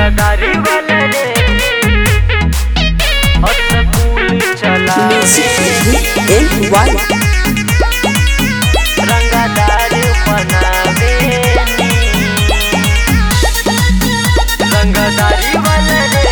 रंगदारी वाला रे और स्कूल चला Music NY रंगदारी बनावे रंगदारी वाला रे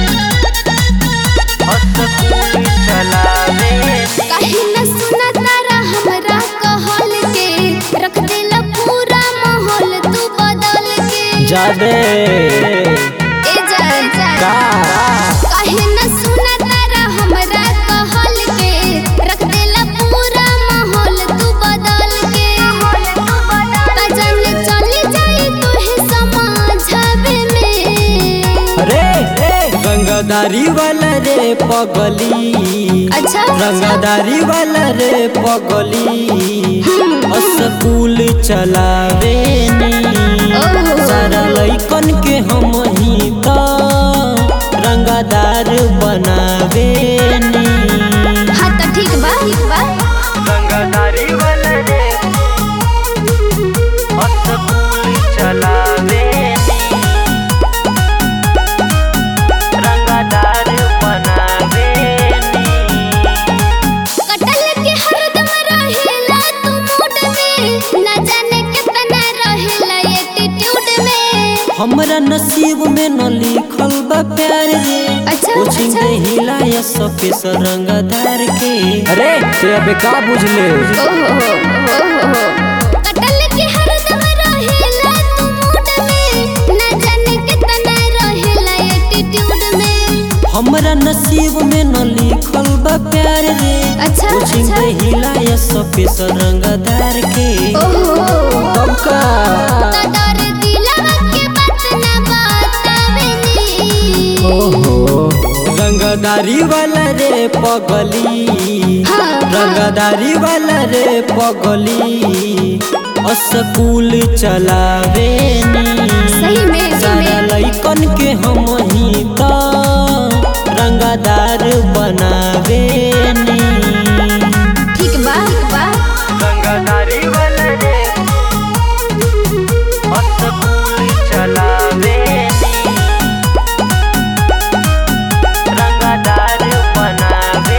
और स्कूल चलावे काहे न सुना तारा हमरा कहल के रख देला पूरा माहौल तू बदल के जादे ए जा जा का काहे न सुना तारा हमरा कहल के रख देला पूरा माहौल तू बदल के का जाने चली जाई तोहे समझावे में अरे रंगदारी वाला रे पगली अच्छा रंगदारी वाला रे पगली स्कूल चलावे नी ओहो। सारा लइकन के हम ही तो रंगदार बनावे नी हाँ तो ठीक बा ठीक बा रंगदारी वाला रे और स्कूल चलावे रंगदार बनावे कटल के हरदम रहेला तू मूड में ना जाने कितना रहेला एटीट्यूड में हमरा नसीब में न लिखल बा प्यार रे अच्छा, कोचिंग अच्छा। के हिलाया सफेस रंगदार के अरे ते अबे का बुझले ओहो ओहो कटल के हरदम रहेला तू मूड में ना जाने कितना रहेला एटीट्यूड में हमरा नसीब में न लिखल बा प्यार रे अच्छा, कोचिंग अच्छा। के हिलाया सफेस रंगदार के ओहो तब का तो डर दिलवा के बात ना बतावे नी ओहो रंगदारी वाला रे पगली हाँ, रंगदारी वाला रे पगली स्कूल चलावे नी सही में सही सारा में लइकन के हम ही तो रंगदार बनावे नी ठीक बा ठीक बा रंगदारी वाला रे और स्कूल चलावे रंगदार बनावे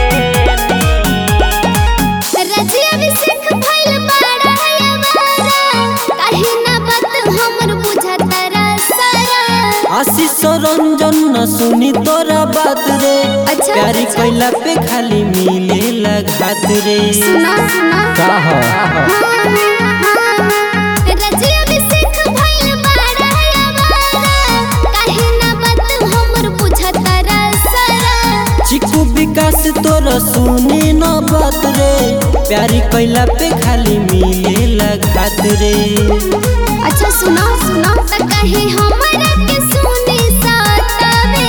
रजिया में सिख भइल बाड़ा हमारा काहे ना बात हमर बुझता रा सारा आशीष रंजन न सुनी तोरा बात रे अच्छा, प्यारी अच्छा। कैला पे खाली मिले लगात रे सुना सुना का ह? रजिया में सिख भइल बाड़ा हमारा काहे ना बात हमर बुझता रा सारा चिकू विकास तोरा सुनी न बात रे प्यारी कैला पे खाली मिले लगात रे अच्छा सुना सुना त काहे हमरा के सुनी सतावे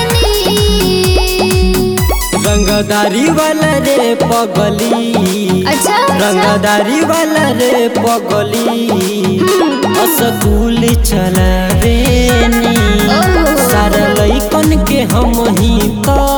नी रंगदारी वाला रे पगली अच्छा अच्छा रंगदारी वाला रे पगली स्कूल चलावे नी ओहो। सारा लइकन के हम ही तो